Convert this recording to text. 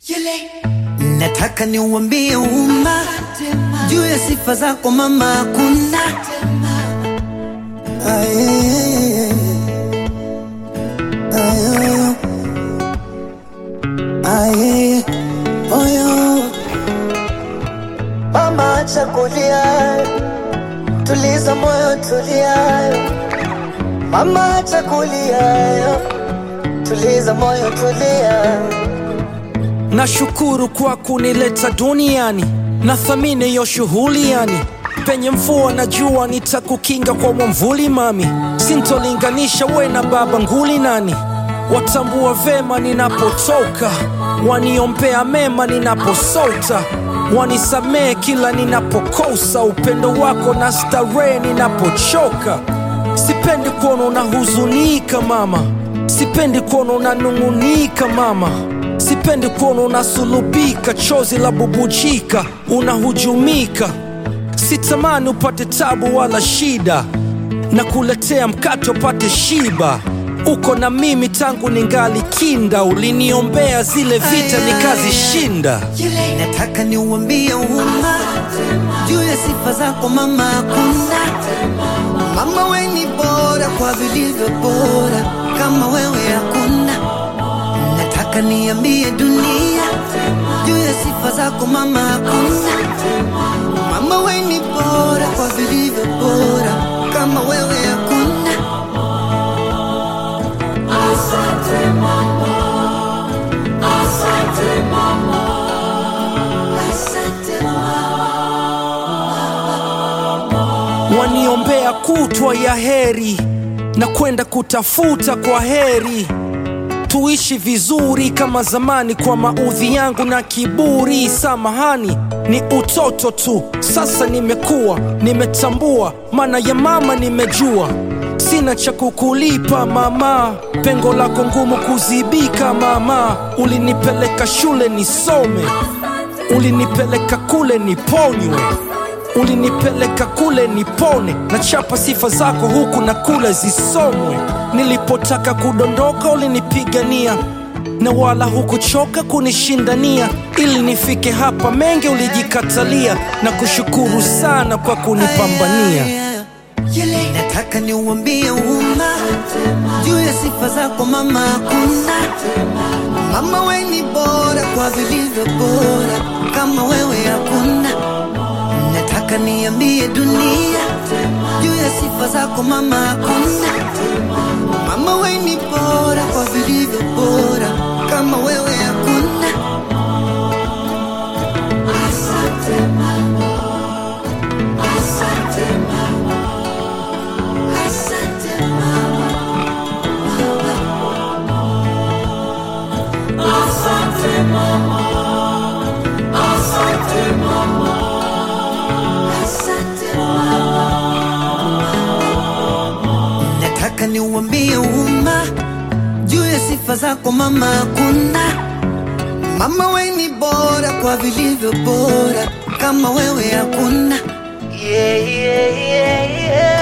Nataka niuambie umma juu ya sifa zako mama, hakuna Aye. Aye. Aye. Oyo. Mama, acha kulia, tuliza moyo, tulia. Mama, acha kulia, tuliza moyo, tulia. Nashukuru kwa kunileta duniani, nathamini hiyo shughuli yani. Penye mvua na jua nitakukinga kwa mwamvuli mami, sintolinganisha we na baba nguli nani. Watambua vema ninapotoka, waniombea mema ninaposota, wanisamehe kila ninapokosa, upendo wako na starehe ninapochoka. Sipendi kuona unahuzunika mama, sipendi kuona unanung'unika mama, sipendi kuona unasulubika, chozi la bubujika, unahujumika. Sitamani upate tabu wala shida, na kuletea mkate upate shiba. Uko na mimi tangu ningali kinda, uliniombea zile vita nikazishinda. Nataka niuambie umma juu ya sifa zako mama, hakuna mama, we ni bora kwa vilivyo bora, kama wewe hakuna. Nataka niambie dunia juu ya sifa zako mama, hakuna mama, we ni bora kwa vilivyo bora, kama wewe hakuna. waniombea kutwa ya heri na kwenda kutafuta kwa heri tuishi vizuri kama zamani kwa maudhi yangu na kiburi samahani ni utoto tu sasa nimekuwa nimetambua maana ya mama nimejua sina cha kukulipa mama pengo lako ngumu kuzibika mama ulinipeleka shule nisome ulinipeleka kule niponywe ulinipeleka kule nipone na chapa sifa zako huku na kule zisomwe nilipotaka kudondoka ulinipigania na wala hukuchoka kunishindania ili nifike hapa mengi ulijikatalia na kushukuru sana kwa kunipambania Nataka niuambie umma juu ya sifa zako mama, hakuna mama, we ni bora kwa vilivyo bora, kama wewe hakuna. Nataka niambie dunia juu ya sifa zako mama, hakuna mama, we ni bora kwa vilivyo bora, kama wewe hakuna. Nataka niuambie umma juu ya sifa zako mama, hakuna mama, we ni bora kwa vilivyo bora, kama wewe hakuna. Yeah, yeah, yeah, yeah.